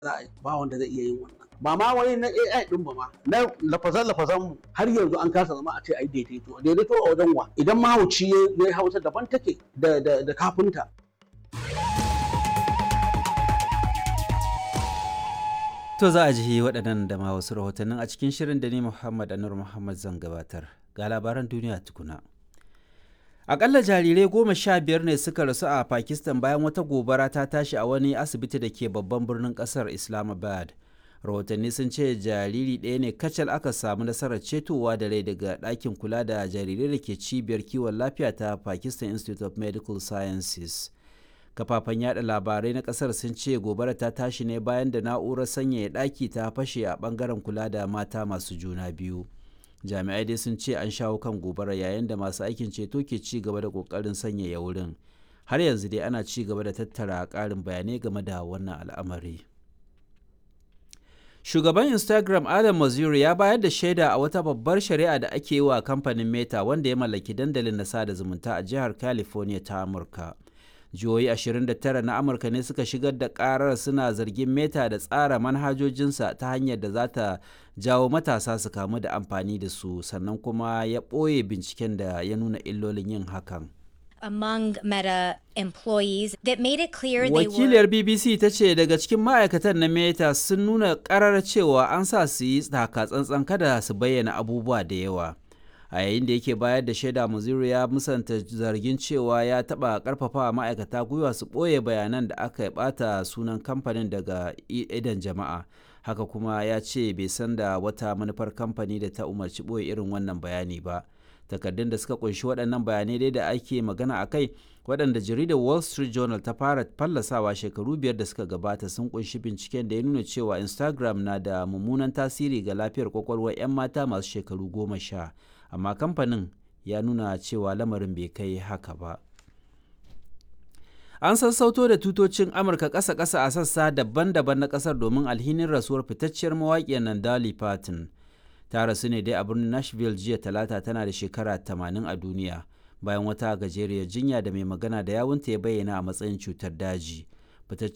za a yi ba wanda zai iya yin wannan ba ma wani na AI din ba ma na lafazan lafazan mu har yanzu an kasa zama a ce ai daidaito daidaito a wajen wa idan mahauci ya yi hausa daban take da da da kafinta To za a ji waɗannan da ma wasu rahotannin a cikin shirin da ni Muhammad Anur Muhammad zan gabatar. Ga labaran duniya tukuna. Akalla jarirai goma sha biyar ne suka rasu a Pakistan bayan wata gobara ta tashi a wani asibiti da ke babban birnin ƙasar Islamabad. Rahotanni sun ce jariri ɗaya ne kacal aka samu nasarar cetowa da rai daga ɗakin kula da jarirai da ke cibiyar kiwon lafiya ta Pakistan Institute of Medical Sciences. kafafen yada labarai na kasar sun ce gobara ta tashi ne bayan da na'urar sanyaya ɗaki ta fashe a bangaren kula da mata masu juna biyu jami'ai dai sun ce an shawo kan gobara yayin da masu aikin ceto ke ci gaba da kokarin sanyaya wurin har yanzu dai ana ci gaba da tattara ƙarin bayanai game da wannan al'amari shugaban instagram adam mazuri ya bayar da shaida a wata babbar shari'a da ake yi wa kamfanin meta wanda ya mallaki dandalin na sada zumunta a jihar california ta amurka jihohi 29 na amurka ne suka shigar da karar suna zargin meta da tsara manhajojinsa ta hanyar da za ta jawo matasa su kamu da amfani da su sannan kuma ya ɓoye binciken da ya nuna illolin yin hakan among Meta employees that made it clear they wakiliyar were bbc ta ce daga cikin ma'aikatan na meta sun nuna karar cewa an sa su yi taka tsantsan kada su bayyana abubuwa da yawa a yayin da yake bayar da shaida muzuru ya musanta zargin cewa ya taba karfafa ma'aikata gwiwa su ɓoye bayanan da aka bata sunan kamfanin daga idan jama'a haka kuma ya ce bai san da wata manufar kamfani da ta umarci ɓoye irin wannan bayani ba takardun da suka kunshi waɗannan bayanai dai da ake magana a kai waɗanda jaridar wall street journal ta fara fallasawa shekaru biyar da suka gabata sun kunshi binciken da ya nuna cewa instagram na da mummunan tasiri ga lafiyar kwakwalwar 'yan mata masu shekaru goma sha amma kamfanin ya nuna cewa lamarin bai kai haka ba an sassauto da tutocin amurka ƙasa-ƙasa a sassa daban-daban na ƙasar domin alhinin rasuwar fitacciyar mawaƙiyar nan dolly parton ta rasu ne dai a birnin nashville jiya talata tana da shekara 80 a duniya bayan wata gajeriyar jinya da mai magana da yawunta ya bayyana a matsayin cutar daji